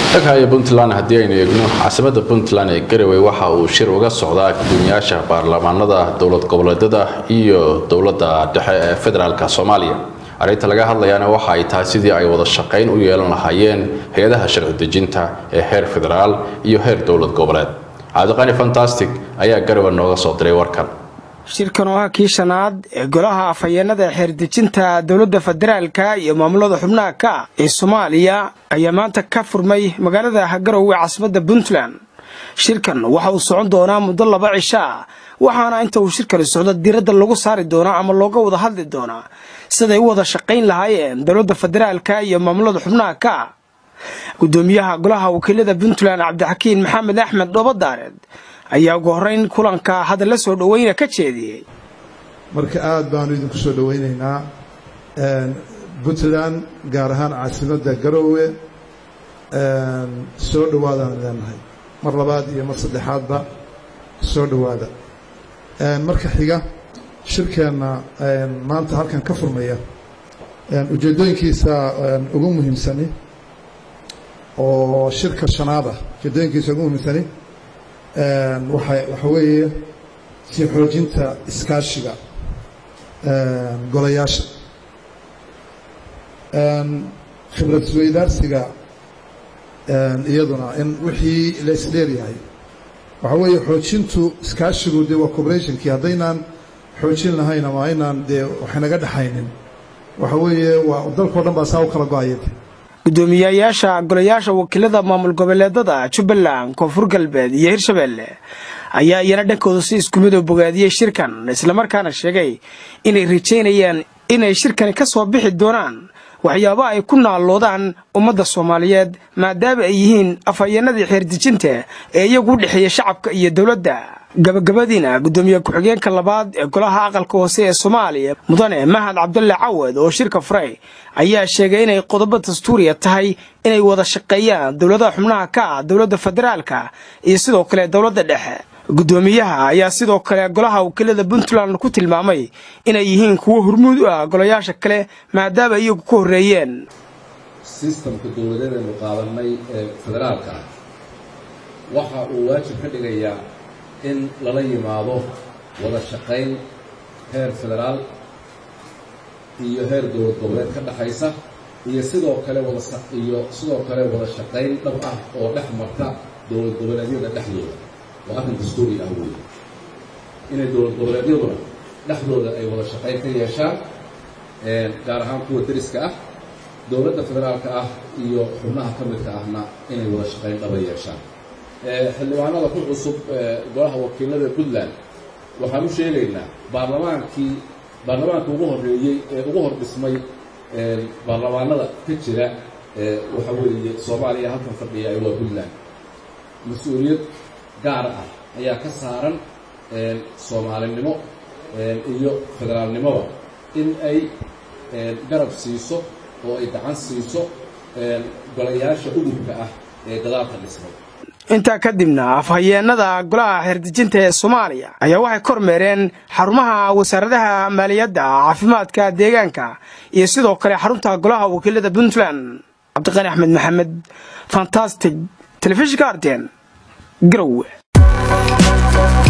dhagahaya puntland haddii aynu eegno caasimada puntland ee garowe waxa uu shir uga socdaa gudoomiyaasha baarlamaanada dowlad goboleedyada iyo dowladda dhexe ee federaalk soomaaliya arrinta laga hadlayaana waxa ay tahay sidii ay wada shaqayn u yeelan lahaayeen hay-adaha sharci dejinta ee heer federaal iyo heer dowlad goboleed cabdiqani fantastic ayaa garowe nooga soo diray warkan shirkan oo ah kii shanaad ee golaha afhayeenada xeerdejinta dowladda federaalka iyo maamulada xubnaha ka ah ee soomaaliya ayaa maanta ka furmay magaalada garowe caasimadda puntland shirkan waxa uu socon doonaa muddo laba cisho ah waxaana inta uu shirkani socdo diiradda lagu saari doonaa ama looga wada hadli doonaa siday u wada shaqayn lahaayeen dowladda federaalka iyo maamulada xubnaha ka ah gudoomiyaha golaha wakiilada puntland cabdixakiin maxamed axmed dhoobadaareed ayaa ugu horeyn kulanka hadalla soo dhoweyna ka jeediyey marka aada baanu idinku soo dhoweynaynaa puntland gaar ahaan caasimadda garoowe soo dhowaadaan leenahay mar labaad iyo mar saddexaadba soo dhowaada marka xiga shirkeenna maanta halkan ka furmaya ujeeddooyinkiisa ugu muhiimsani oo shirka shanaad ah ujeeddooyinkiisa ugu muhiimsani waxa waxa weeye sii xoojinta iskaashiga golayaasha khibrad isweydaarsiga iyaduna in wixii la isdheeryahay waxa weeye xoojintu iskaashigu dee waa cooperationkii haddaynaan xoojin lahayn ama aynaan dee waxaynaga dhexaynin waxa weeye waa dalkao dhan baa saa u kala go-ayad gudoomiyayaasha golayaasha wakiilada maamul goboleedada jubbaland koonfur galbeed iyo hirshabeelle ayaa iyana dhankooda si isku mid oo bogaadiyey shirkan islamarkaana sheegay inay rajaynayaan inay shirkani ka soo bixi doonaan waxyaabo ay ku naalloodaan ummadda soomaaliyeed maadaama ay yihiin afhayeenadii xeerdejinta ee iyagu u dhexeeya shacabka iyo dowladda gabagabadiina gudoomiye ku-xigeenka labaad ee golaha aqalka hoose ee soomaaliya mudane mahad cabdulle cawad oo shirka furay ayaa sheegay inay qodobo dastuuriya tahay inay wada shaqeeyaan dowladaha xubnaha ka ah dowladda federaalka iyo sidoo kale dowladda dhexe gudoomiyaha ayaa sidoo kale golaha wakiilada puntland ku tilmaamay inay yihiin kuwo hormuud u ah golayaasha kale maadaama iyagu ka horreeyeen sistamka dowladeedaynu qaadanay ee federaalka ah waxa uu waajib ka dhigayaa in lala yimaado wada shaqayn heer federaal iyo heer dowlad goboleed ka dhexaysa iyo sidoo kale wadiyo sidoo kale wada shaqayn dhab ah oo dhex marta dowlad goboleedyada dhexdooda waa arrin dastuuri ah weeye inay dowlad goboleedyaduna dhexdooda ay wada shaqayn ka yeeshaan gaar ahaan kuwa deriska ah dowladda federaalka ah iyo xubnaha ka midka ahna inay wada shaqayn dhaba yeeshaan xildhibaanada ku cusub golaha wakiilada puntland waxaan u sheegaynaa baarlamaankii baarlamaanka ugu horreeyey ee ugu hor dhismay baarlamaanada ka jira waxa weeye soomaaliya halkan fadhiya waa puntland mas-uuliyad gaar ah ayaa ka saaran soomaalinimo iyo federaalnimoba in ay garab siiso oo ay gacan siiso golayaasha udubka ah ee gadaalka dhismay intaa kadibna afhayeenada golaha xeerdejinta ee soomaaliya ayaa waxay kormeereen xarumaha wasaaradaha maaliyadda caafimaadka deegaanka iyo sidoo kale xarunta golaha wakiilada puntland cabdiqani axmed maxamed fantastic telefishinka arten garowe